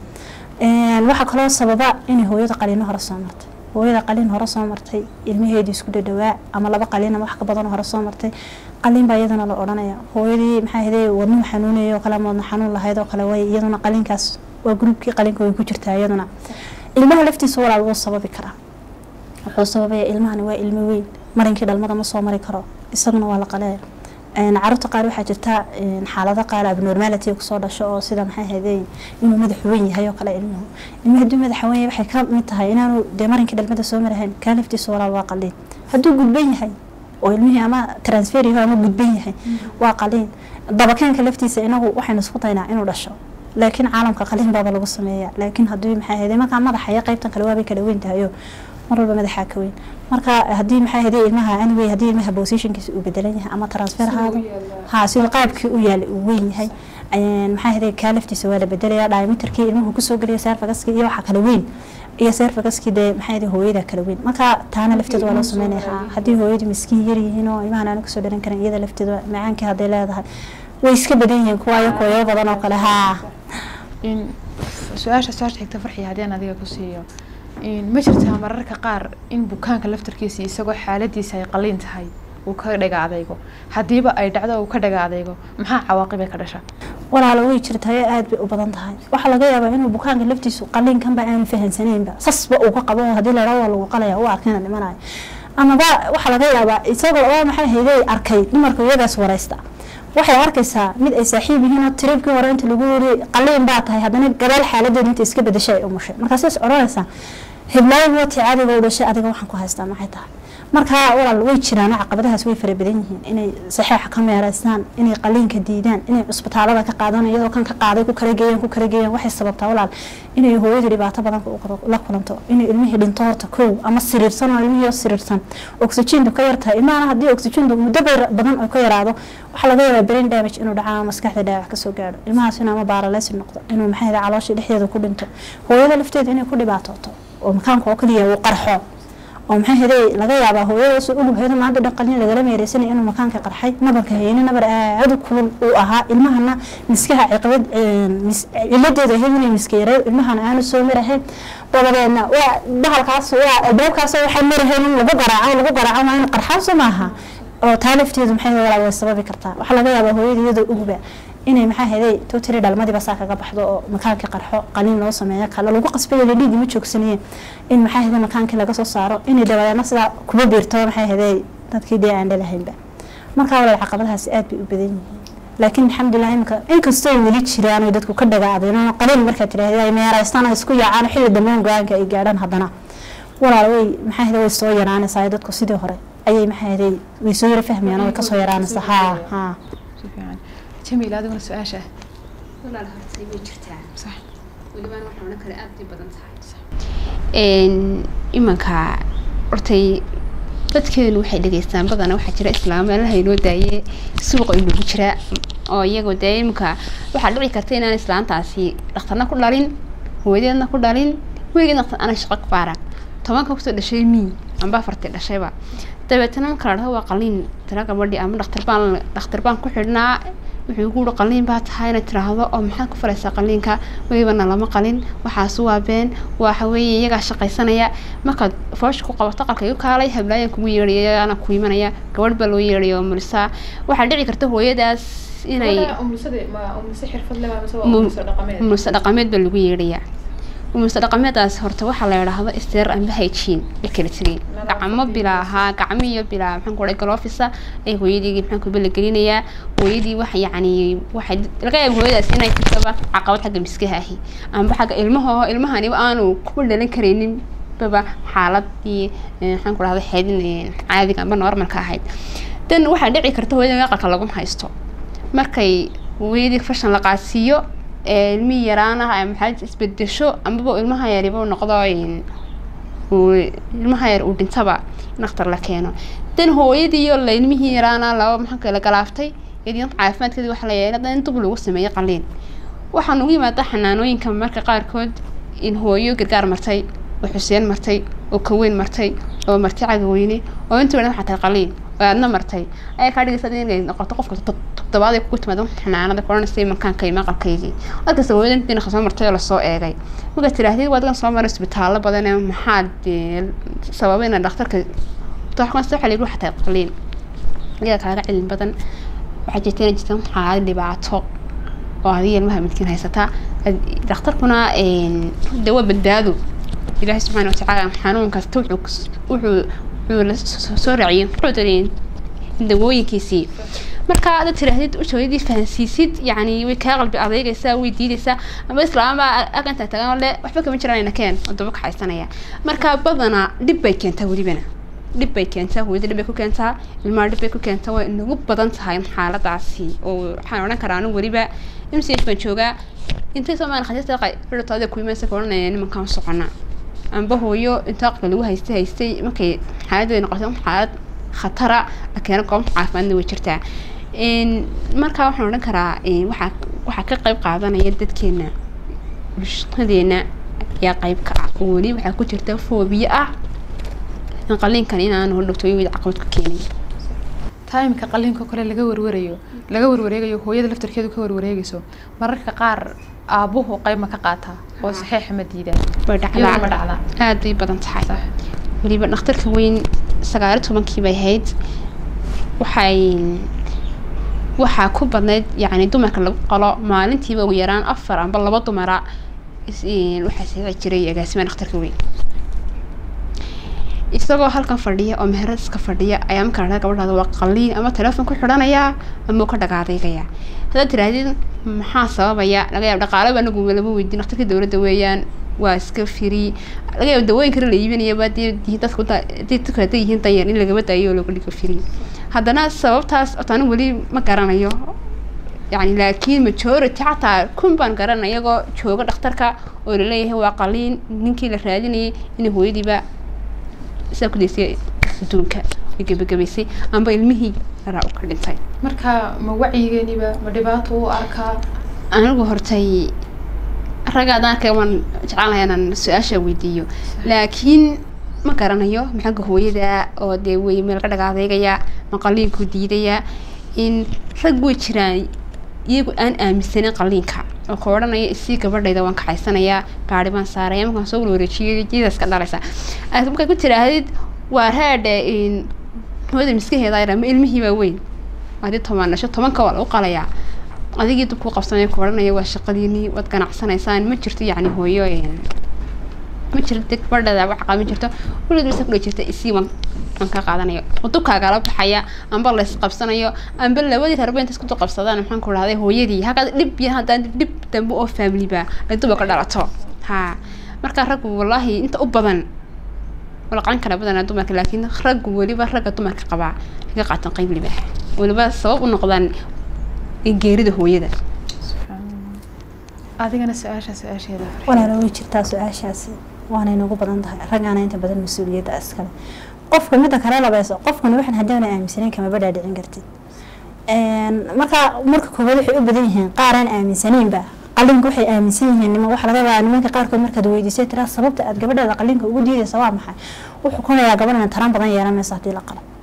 [SPEAKER 2] waxaa kaloo sababa inay hooyada qaliino hore soo martay hooyada qaliin hore soo martay ilmaheedii isku dhadhawaa ama laba qaliin ama wax ka badan hore soo martay qaliin baa iyadana la odhanaya hooyadii maxaa hede wadnuhu xanuunaya oo kale ama wadna xanuun lahayd oo kale way iyaduna qaliinkaas waa gruubkii qaliinka way ku jirtaa iyaduna ilmaha laftiisa walaal wuu sababi karaa wuxuu sababaya ilmahani waa ilmo weyn marinkii dhalmada ma soo mari karo isaguna waa la qaleeya caruurta qaar waxaa jirta xaalado qaar abnormality kusoo dhasho oo sida maxay ahayde inuu madax weyn yahay oo kale ilmuhu ilmuhu hadduu madaxa weyn yahay waxay ka mid tahay inaanu dee marinkii dhalmada soo marahayn kaa laftiisa walaal waa qaliin hadduu gudban yahay oo ilmihii ama transfer yahay ama gudban yahay waa qaliin dabakeenka laftiisa inagu waxaynu isku daynaa inuu dhasho laakiin caalamka qaliin baaba lagu sameeya laakiin haddii maxay ahayde markaa madaxa iyo qaybtan kale waabay kala weyn tahayo mar walba madaxaa ka weyn marka haddii maxay ahayde ilmaha anyway haddii ilmaha positionkiisa uu bedelan yahay ama transfer ahaado ha sida qaabkii u yaala uu weyn yahay maxaa ahayde kaa laftiisa waa la bedelaya diameterkii ilmuhu kusoo geliyo serfagaskii iyo waxa kala weyn iyo serfagaskii dee maxaa ahayde hooyada kala weyn marka taana lafteeda waa loo sameynaya ha haddii hooyadu miskiin yar yihiin oo ilmahan aana kasoo dhalan karin iyada lafteeda macaankii hadday leedahay way iska badan yihiin kuwaayo kooyo badan oo kale haa
[SPEAKER 1] su-aasha su-aasha xigta farxiya haddii aan adiga ku siiyo ma jirtaa mararka qaar in bukaanka laftarkiisa isagoo xaaladiisa ay qaliin tahay uu ka dhaga adaygo haddiiba ay dhacdo uu ka dhaga adaygo maxaa cawaaqibay ka dhasha
[SPEAKER 2] walaalo way jirtayo aada bay u badan tahay waxaa laga yaabaa inuu bukaanka laftiisu qaliinkanba aanu fahansaneynba sasba uu ka qabo haddii la dhaho waa lagu qalaya u arkina dhimanayo amaba waxaa laga yaabaa isagoo oo maxay hayday arkay dumarka iyagaas waraysta waxay arkaysaa mid ay saaxiib yihiin oo tiribkii hore inta lagu yiri qaliin baa tahay haddana gadaal xaaladeeda inta iska bedashay ay umushay markaas is odhanaysaa hiblaayo wati caadiga u dhashay adiga waxaan ku haystaa maxay tahay marka walaal way jiraan caqabadahaas way fara badan yihiin inay saxeixa ka meeraystaan inay qaliinka diidaan inay cusbitaalada ka qaadaan iyadoo kan ka qaaday ku kala geeyaan ku kala geeyaan waxay sababtaa walaal inay hooyada dhibaato badan la kulanto inay ilmihii dhinto horta kow ama siriirsan oo ilmihii siriirsan oxygentu ka yartahay ilmahana haddii oxygentu muddo badan oo ka yaraado waxaa laga yaabaa brain damage inuu dhaca ama maskaxda dhaawac kasoo gaadho ilmahaas inuu ama baaraleysi noqdo inuu maxay caloosha dhexdeeda ku dhinto hooyada lafteeda inay ku dhibaatooto oo makaanka oo kaliya uu qarxo oo maxay haday laga yaabaa hooyadaas ulubheeda maanta dhan qalin lagala meereysanay inuu makaanka qarxay nabarka hayni nabar aad u kulul uu ahaa ilmahana miskaha ciqabad ciladeeda ahayd inay miska yareeyo ilmahana aanu soo marahayn dabadeedna waa bahalkaas waa albaabkaas waxay marahayn in lagu garaaco lagu garaaco waa in qarxaaso maaha oo taa lafteedu maxay walaa way sababi kartaa waxaa laga yaabaa hooyada iyadoo uguba inay maxaa heday totally dhalmadiiba saa kaga baxdo oo makaankii qarxo qaliin loo sameeyo kale lagu qasbaya dhiigii ma joogsanayeen in maxaa heday makaankii laga soo saaro inay dabadeedna sidaa kuba biirto maxaa heday dadkii dee aan dhalahaynba markaa walaal caqabadahaasi aad bay u badan yihiin laakiin alxamdulilah imika inkastoo ay weli jiraan oy dadku ka dhagaadeen qaliin markaad tidhaahda ay meeraystaan ay isku yaacaan xilli dambeyn go-aanka ay gaadhaan haddana walaal way maxaa heday way soo yaraanaysaa dadku sidii hore ayay maxaa heday way soo yara fahmayaan way kasoo yaraanaysaa haa haa
[SPEAKER 1] jamiil adiguna su-aasha
[SPEAKER 3] walaal hortay way jirtaa
[SPEAKER 1] sax
[SPEAKER 3] welibaan waxaa odhan kale aada bay badan tahay imanka hortay dadkeenu waxay dhegeystaan badana waxaa jira islaam meelaha inoo daaye suuqa inoogu jira oo iyagoo dee imanka waxaa dhici karta inaan islaantaasi dhakhtarna ku dhalin hooyadeedna ku dhalin weligeed dhaktar ana shaqo ka baaran tobanka kusoo dhashay mii amba afartii dhashayba dabeetana marka la dhaho waa qaliin tira gabadhi ama dhakhtar baan dhakhtar baan ku xidhnaa wuxuu ku uri qaliin baa tahay inaad tiraahdo oo maxaad ku falaysaa qaliinka welibana lama qalin waxaas waa been waxa weeye iyagaa shaqaysanaya markaad foosha ku qabato qalka igu kaalay hablaayaan kugu yeedhaya ana ku imanaya gabadh baa loo yeedhaya oo mulisaa waxaa dhici karta hooyadaas inay umulse dhaqameed baa lagu yeedhayaa umulse dhaqameedaas horta waxaa la idhaahdo isteer amba hygiene la kala tegay gacmo bilaa ahaa gacmo iyo bilaa maxaan ku dhahay galofisa ay hooyadii maxaan ku bala gelinayaa hooyadii waxa yacni waxay laga yaaba hooyadaas inay jirtaba caqabad xagga miskaha ahi amba xagga ilmaha ilmahani aanu kuba dhalan karaynin baba xaaladii maxaan ku dhahda xeedin caadiga amba normalka ahayd dan waxaa dhici karta hooyada aqalka lagu haysto markay hooyadii fashan la qaadsiiyo ilmihii yaraanaha maxaa isbedesho amaba ilmaha yariba noqdo ilmaha yar uu dhintaba dhakhtar la keeno dan hooyadiiyo la ilmihii yaraana laba maxaa kala galaaftay iyadii caafimaadkeedii waxaa la yeelay dan dub lagu sameeyo qaliin waxaa nagu yimaada xanaanooyinka marka qaarkood in hooyo gargaar martay oo xuseen martay oo kaweyn martay oo marti cagaweyne oo inta wadhan waxaa tahay qaliin oo aadna martay ayaa kaa dhigaysa inay noqoto qofka toddobaad ay kugu timaado xanaanada koranaysa makaanka maqalkaygii markasta hooyadan dinaqa soo martay oo lasoo eegay markaad tidhaahdid waadgan soo maray isbitaallo badan ee maxaad sababay ina dhakhtarka waxaa layidhi waxaa tahay qaliin iyada kaaga cilmi badan waxaa jirta inay jirta xaalad dhibaato oo adiga ilmaha midkiin haysataa dhakhtarkuna de waa badbaado ilaahay subxaana watacaala xanuun kasta wuxuu wuxuu soo raaciyay wuxuu dareen dawooyinkiisii marka aad tiraahdid ushooyadii fahansiisid yacni way kaa qalbi adeegaysaa way diidaysaa ama islaama agantaa tagan le waxba kama jiraan keen oo daba kaxaysanaya marka badanaa dhib bay keentaa welibana dhib bay keentaa hooyada dhib bay ku keentaa ilmaha dhib bay ku keentaa way nagu badan tahay xaaladaasi oo waxaan odhan karaa anigu weliba mch baan joogaa intay soomaali khasiista dhirtaada ku imaysa ka odhanaya nimankaan socona amba hooyo inta aqalka lagu haystay haystay markay xaaladdu ay noqotay xaalad khatara keena goob caafimaadna way jirtaa markaa waxaan odhan karaa waxaa waxaa ka qayb qaadanaya dadkeena bulshadeena ayaa qayb ka ah oo weli waxaa ku jirta foobiya ah in qaliinkan inaanu dhogtooyaweyda caqabad ku keenay
[SPEAKER 1] taimka qaliinka kale laga warwarayo laga warwareegayo hooyada laftarkeedu ka warwareegayso mararka qaar aabuhu qayb ma ka qaataa oo saxiixa ma diidaan
[SPEAKER 3] way
[SPEAKER 1] iyadoo ma
[SPEAKER 3] dhacdaa
[SPEAKER 1] dhacdaa
[SPEAKER 3] aad bay badan tahay weliba dhakhtarka weyn sagaali tobankii bay ahayd waxay waxaa ku badnayd yacni dumarka lagu qalo maalintiiba ugu yaraan afar amba laba dumara is- een, waxaa sixi jiray agaasima dhakhtarka weyn isagoo halkan fadhiya oo meherad iska fadhiya ayaa marka la dhaha gabadhaada waa qaliin ama telefoon ku xidhanayaa ama uu ka dhagaadaygayaa haddaad tirahdid maxaa sababaya laga yaaba dhaqaale baa anagu lama weydiin dhakhtarka dowladda weeyaan waa iska firi laga yaaba dawooyin kale la iibinayaba dee dii dadku da- dee dadku hadday yihiin danyar in lagaba daayo oo laga dhigo firi haddana sababtaas ota anigu weli ma garanayo yani laakiin majority xataa kun baan garanay iyagoo jooga dhakhtarka oo laleeyahay waa qaliin ninkii la raadinayay inay hooyadiiba sidaa ku daysay adduunka ay gebagabaysay amba ilmihii yaraa u ka dhintay
[SPEAKER 1] marka ma wacyigeeniba ma dhibaato u arkaa
[SPEAKER 3] anigu hortay ragga haddaan arkay waan jeclaanaya inaan su-aasha weydiiyo laakiin ma garanayo maxagga hooyada oo dee wey meel ka dhagaadeegaya ma qaliinku diidaya in rag way jiraan iyagu aan aaminsanin qaliinka oo ka odhanaya isii gabadhayda waan kaxaysanayaa gaari baan saaraya markaan soo walwareejiyay jiidaas ka dhalaysa aad markaa ku tirahdid waa raadhe in hooyada miskaheeda yara ma ilmihii baa weyn adii toban dhasho tobanka waa lagu qalayaa adigii dub ku qabsanaya ku odhanaya waa shaqadiinii waad ganacsanaysaan ma jirto yacni hooyo een, ma jirto deg gabadhada wax qaba ma jirto weligeed basa kudhe jirta isii waan waan ka qaadanayo oo dubkaagala baxaya amba la isqabsanayo amba labadii reerba inta isku qabsadaan maxaan ku dhahday hooyadii halkaas dhib iyo haddaan dhib dambe oo familiba ay duba ka dhalato ha marka raggu wallaahi inta u badan wala qaban kara badanaa dumarka laakiin raggu weliba ragga dumarka qabaa kaga qaatan qayb liba weliba sabab u noqdaan geerida hooyada
[SPEAKER 1] adigana su-aasha su-aasheeda
[SPEAKER 2] walaala way jirtaa su-aashaasi waanay nagu badan tahay raggaana inta badan mas-uuliyadda iskale qofka midda kale labayso qofkani waxaan haddaana aaminsanayn kamaba dhaadhicin kartid marka marka koowaad waxay u badan yihiin qaaraan aaminsanaynba qalinka waxay aaminsan yihiin nima waxa laga yaabaa nimanka qaarkood markaad weydiisay tiraa sababta aad gabadheeda qalinka ugu diidaysa waa maxay wuxuu kunayaa gabadhana taran badan yeelanaysa haddii la qalo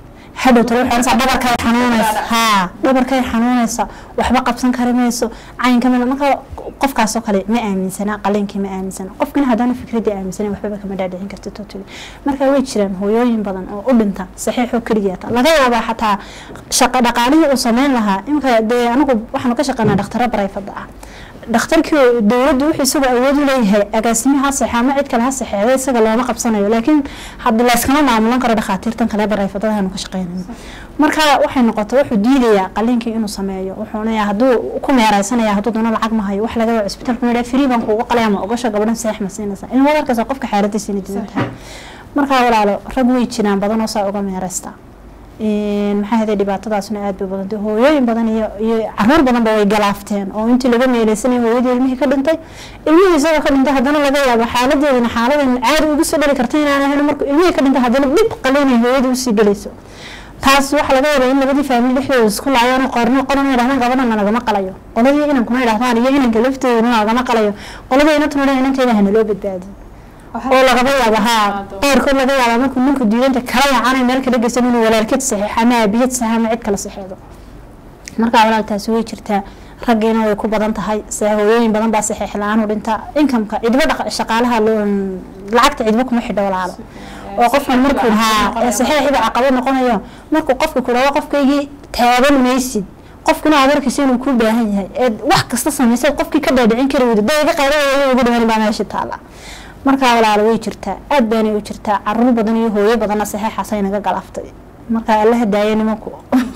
[SPEAKER 2] hadhow talo waxay oranaysaa dhabarkay xanuunaysa haa dhabarkay xanuunaysa waxba qabsan kari mayso caynka mid marka qofkaasoo kale ma aaminsana qaliinkii ma aaminsana qofkina haddaana fikradii aaminsanin waxbaba kama dhaadhicin karta totally marka way jiraan hooyooyin badan oo u dhinta saxiixoo keligeeta laga yaabaa xataa shaqa dhaqaalihii uu sameyn lahaa imika dee anigu waxaanu ka shaqeynaa dhakhtaro barayfada ah dhakhtarkii dowladdu wuxuu isagu awood u leeyahay agaasimihi ha saxee ama cid kale ha saxeeda isaga looma qabsanayo laakiin hadda layskama maamulan karo dhakhaatiirtan kale barayfadadaanu ka shaqeynayno marka waxay noqotay wuxuu diidayaa qaliinkii inuu sameeyo wuxuuna hadduu ku meeraysanaya hadduu doono lacag ma hayo wax laga waa cisbitaalku yidhaa free baan kuugu qalaya ma ogasha gabadhan seex ma siinaysa in wadarkaas qofka xaaladiisa inay didan tahay marka walaalo rag way jiraan badan oo saa uga meeraysta maxaa haday dhibaatadaasuna aad bay badantay hooyooyin badan iyo iyo caruur badanba way galaafteen oo intii laga meeleysanay hooyadii ilmihii ka dhintay ilmihii isagoo ka dhintay haddana laga yaabo xaaladeedina xaaladan caadi ugu soo dhali karta inaan ahayn markuu ilmihii ka dhintay haddana dhib qalinay hooyadii usii gelayso taas waxaa laga yaabaa in labadii faamili dhexdooda isku laayaan qorno qolan yidhahdaan gabadhana nagama qalayo qoladii inankuna yidhahdaan iyo inanka lafteeduna nagama qalayo qoladii inantuna inankeeda hana loo badbaadiyo oo lagaba yaabo haa qaarkood laga yaaba markuu ninku diidanta kala yacanay meel kala geysan inuu walaalkeed saxiix ama aabiyad sax ama cid kala saxeedo markaa walaaltaasi way jirtaa raggiina way ku badan tahay hooyooyin badan baa saxiix la-aan u dhinta inkamka cidba shaqaalaha lacagta cidba kuma xidho walaalo oo qofkan markuu haa saxiixiba caqabad noqonayo markuu qofka ku dhawo qofkaygii taaban maysid qofkuna aad arkaysa inuu kuu baahan yahay ee wax kasta samaysay qofkii ka dhaadhicin kari weyda dayga qayda ugu dhamaan baa meesha taala markaa walaalo way jirtaa aad baanay u jirtaa caruur badan iyo hooyo badanna saxiixaasay naga galaaftay markaa alla hadaaya nimanku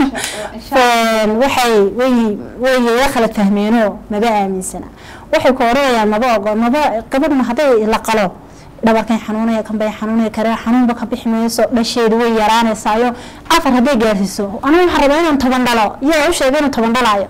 [SPEAKER 2] waxay way way la kala fahmeenoo maba aaminsana waxay ku oranayaan maba ogo maba gabadhna hadday la qalo dhabarkan xanuunaya kanbay xanuunaya kare xanuunba ka bixi mayso dhasheedu way yaraanaysaayo afar hadday gaarsiiso aniga waxaan rabaa inaan toban dhalo yaa u sheegay inuu toban dhalaayo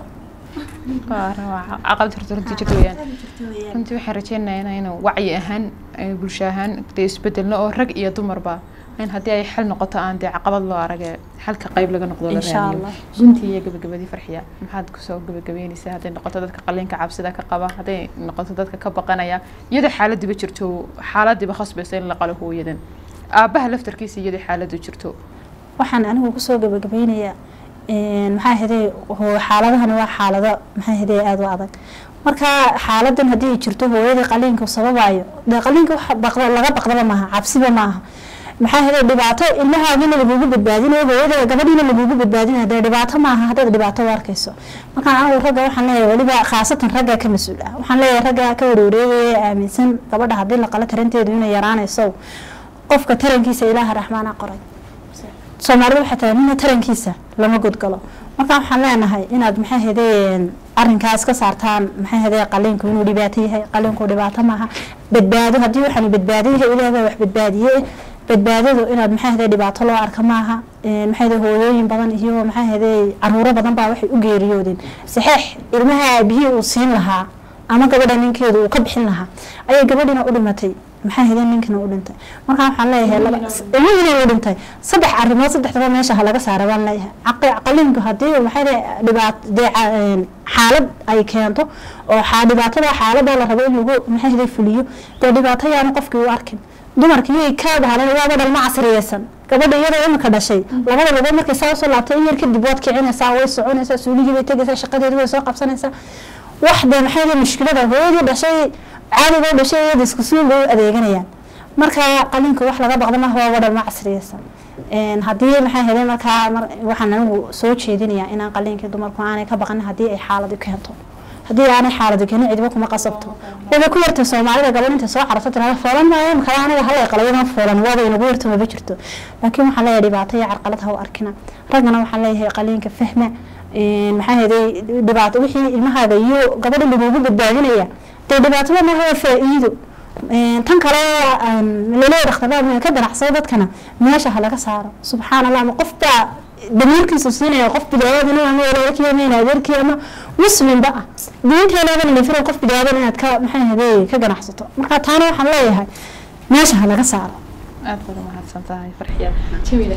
[SPEAKER 1] caqabad horta runtii jirta weyaan runtii waxaan rajeynayaa inuu wacyi ahaan bulsho ahaan dee isbedelno oo rag iyo dumarba in haddii ay xal noqoto aan dee caqabad loo arage xalka qayb laga noqdo la raadiyo guntii iyo gabagabadii farxiya maxaad kusoo gabagabeynaysaa hadday noqoto dadka qaliinka cabsida ka qaba hadday noqoto dadka ka baqanaya iyadoo xaaladiiba jirto xaaladiiba khasbaysa in la qalo hooyadan aabaha laftarkiisa iyadoo xaaladu jirto
[SPEAKER 2] waxaan anigu kusoo gabagabeynayaa maxaa haday xaaladahani waa xaalado maxaa haday aada u adag marka xaaladan haddii ay jirto hooyadii qaliinka sababayo dee qaliinka wax baqda laga baqdaba maaha cabsiba maaha maxaa haday dhibaato ilmahaagina lagugu badbaadinayo hooyada gabadhiina lagugu badbaadinayo dee dhibaato maaha haddaad dhibaato u arkayso marka anigu ragga waxaan leeyahay weliba khaasatan ragga ka mas-uul ah waxaan leeyahay ragga ka warwareegaya aaminsan gabadha haddii la qalo taranteedu inay yaraanayso qofka tarankiisa ilaaha raxmaana qoray soomaalida waxay tahay nina tarankiisa lama godgalo marka waxaan leenahay inaad maxay hadeen arinkaas ka saartaan maxay hadee qaliinku inuu dhibaato yahay qaliinku dhibaato maaha badbaado haddii waxaan badbaado yahay ilaah baa wax badbaadiye badbaadadu inaad maxay hadee dhibaato loo arka maaha maxay hadee hooyooyin badan iyo maxay hadee caruuro badan baa waxay u geeriyoodeen saxeex ilmaha aabihii uu siin lahaa ama gabadha ninkeedu uu ka bixin lahaa ayay gabadhina u dhimatay maxaa hada ninkana u dhintay markaa waxaan leeyahay ilmihina u dhintay saddex arrimood saddexdaba meesha ha laga saara baan leeyahay qaliinku haddii maxay dhibaat dee xaalad ay keento oo dhibaatada xaalada la rabo in lagu maxay hada fuliyo dee dhibaato yaana qofkii u arkin dumarka iyay ka dhahalan waaba dhalma casriyeysan gabadha iyadoo imika dhashay labada lugood markay saa usoo laabtay in yar kadib waad kicinaysaa way soconaysaa suuligii bay tegaysaa shaqadeedu way soo qabsanaysaa wax dee maxay hada mushkilada hooyadii dhashay caadigo dhashay iyada isku suun bay u adeeganayaan marka qalinka wax laga baqda maaha waa wadhan ma casriyeysan haddii maxay helay markaa waxaan anigu soo jeedinayaa inaan qalinkii dumarku aanay ka baqanin haddii ay xaaladi keento haddii aanay xaaladi keenin cidba kuma qasabto waba ku yarta soomaalida gabadh inta soo cararto tirada foolan maayo makala aniga halay qalayadan foolan waaba inagu yarta maba jirto laakiin waxaan leeyahay dhibaato iyo carqalad ha u arkina raggana waxaan leeyahay qalinka fahma maxaa heday dhibaato wixii ilmahaaga iyo gabadha lagugu badbaadinaya dee dhibaatada maaha waa faa-iido tan kale laleeya dhakhtarada ka ganacsado dadkana meesha ha laga saaro subxaan allah ama qof baa damiirkiisu siinaya qof bidaaadina ama walaalkii ama in adeerkii ama muslimba ah diinteenaadan lafira qof bidaadan inaad ka maxay hadee ka ganacsato marka taana waxaan leeyahay meesha ha laga saaro
[SPEAKER 1] aad baad umahadsan tahay farxiya jamila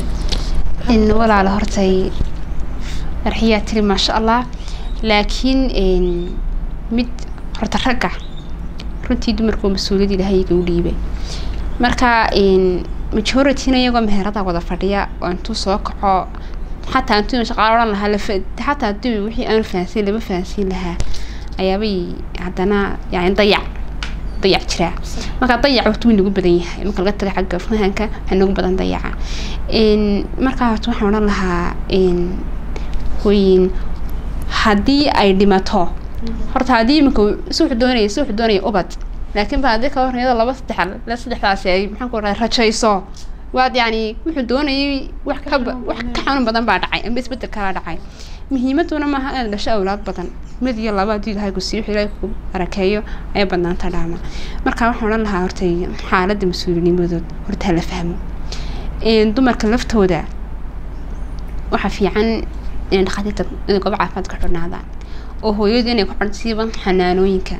[SPEAKER 3] in walaala hortay farxiyaa tiri maasha allah laakiin mid horta ragga runtii dumarku mas-uuliyad ilahayga u dhiibay marka majorityna iyagoo meherada wada fadhiya oo intuu soo kaco xataa haddii shaqaale odhan lahaa lafa xataa haddii wixii aan fahansiin lama fahansiin lahaa ayaabay haddana yani dayac dayac jiraa marka dayac waqti wuu nagu badan yahay marka laga taga xagga fahanka waxaa nagu badan dayaca markaa horta waxaan odhan lahaa hooyin haddii ay dhimato horta haddii iminka si wuxuu doonaya si wuxuu doonaya ubad laakiin ba haddii ka horn iyadoo laba saddex la saddexdaasi ay maxaan ku rahay rajayso waad yani wuxuu doonayay wax ka wax ka xanuun badan baa dhacay amba isbedel kalaa dhacay muhiimaduna maaha inaad dhasho awlaad badan mid iyo laba haddii ilahay ku siiyo wixii ilahay ku barakeeyo ayaa badnaanta dhaama marka waxaan odhan lahaa horta xaaladda mas-uulinimadood horta hala fahmo dumarka laftooda waxaa fiican inay dhakhaatiirta inay goobo caafimaad ka xidhnaadaan oo hooyadu inay ku xidhsiiban xanaanooyinka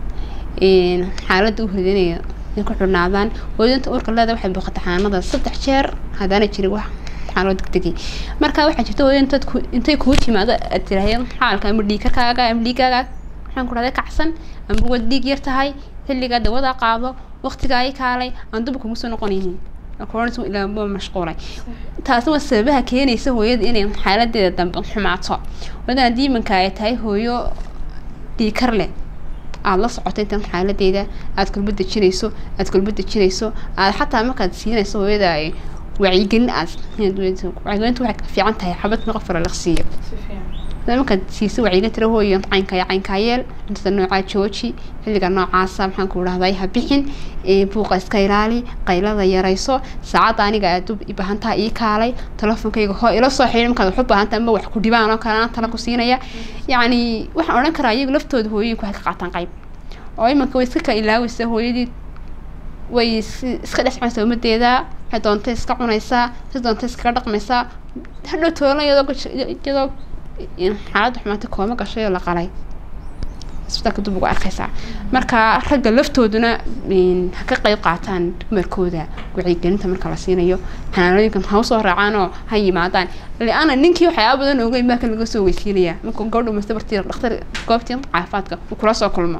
[SPEAKER 3] xaaladda u hodanaya inay ku xidhnaadaan hooyadinta uurka leeda waxay booqata xanaanada saddex jeer haddaana jirin wax xaaloo degdegay marka waxaa jirta hooyada intay kuu timaado aad tiraahdo xaalka ama dhiigkarkaaga ama dhiigaaga maxaan ku dhahday kacsan ama waad dhiig yar tahay xilligaa dawada qaado waqtigaa ay kaalay aan duba kugu soo noqonaynin corona ilaa ma mashquulay taasna waa sababaha keenaysa hooyada inay xaaladeeda dambe xumaato wadan haddii imanka ay tahay hooyo dhiikar leh aada la socoto intan xaaladeeda aada kulba dejinayso aada kulba dejinayso aada xataa markaad siinayso hooyada ay wacyigelin aad wacyigelinta waxay ka fiican tahay xabad ma qof la siiyo markaad siiso wacyigelin tira hooyo caynkaya caynkaa yeel cuntada noocaa jooji xilliga noocaasa maxaan ku dhahday ha bixin buuqa iska ilaali qaylada yarayso saacadda aniga aad u baahan tahay ii kaalay telefonkayga hoo ila soo xidhin markaad wax u baahan tahay ama wax ku dhibaan oo kale aan tala ku siinaya yacni waxaan odhan karaa iyagu laftooda hooyooyinku waxay ka qaataan qayb oo imanka way iska ka ilaawaysa hooyadii way iska dhexcaysaa umadeeda waxay doontay iska cunaysaa si doontay iskaga dhaqmaysaa hadhow toolan iyadoo iyadoo xaaladda xumaatay kooma gashay oo la qalay isbitaalka dib ugu arkaysaa marka ragga laftooduna ha ka qayb qaataan dumarkooda wacyigelinta marka la siinayo xanaanooyinkan ha usoo raacaanoo ha yimaadaan liana ninkii waxyaaba badan oga imaanka laga soo weysiinaya marka gabadha umasta bartii dhakhtar goobtii caafimaadka uu kula soo kulmo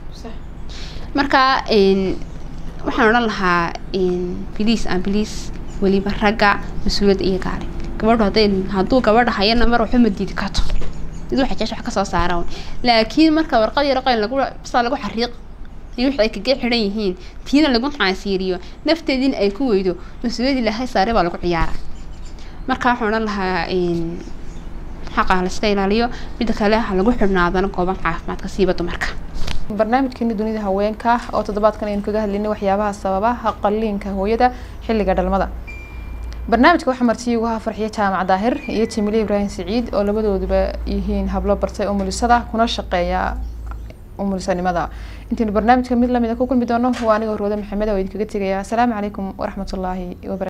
[SPEAKER 3] marka waxaan odhan lahaa biliis aan biliis weliba ragga mas-uuliyadda iyo gaale gabadhu hadday hadduu gabadha hayana mar waxba ma diidi karto mid waxa jeesh wax kasoo saara laakiin marka warqad yaro qayl lagu bisaa lagu xariiq iyo wixii ay kaga xidhan yihiin tiina lagu caasiiriyo nafteediina ay ku weydo mas-uuliyad ilaahay saare baa lagu ciyaara marka waxaan odhan lahaa xaqa la iska ilaaliyo midda kale ha lagu xidhnaadana gooban caafimaadka siiba dumarka
[SPEAKER 1] barnaamijkeeni dunida haweenka oo toddobaadkan aynu kaga hadlaynay waxyaabaha sababaha qalliinka hooyada xilliga dhalmada barnaamijka waxaa martiyi ugu farxiya jaamac daahir iyo jimile ibraahim siciid oo labadooduba yihiin hablo bartay umulisada kuna shaqeeya umulisanimada intaynu barnaamijka mid lamida ku kulmi doono waa aniga horwada maxamed oo idinkaga tegaya asalaamu calaykum waraxmatullaahi wabarakatu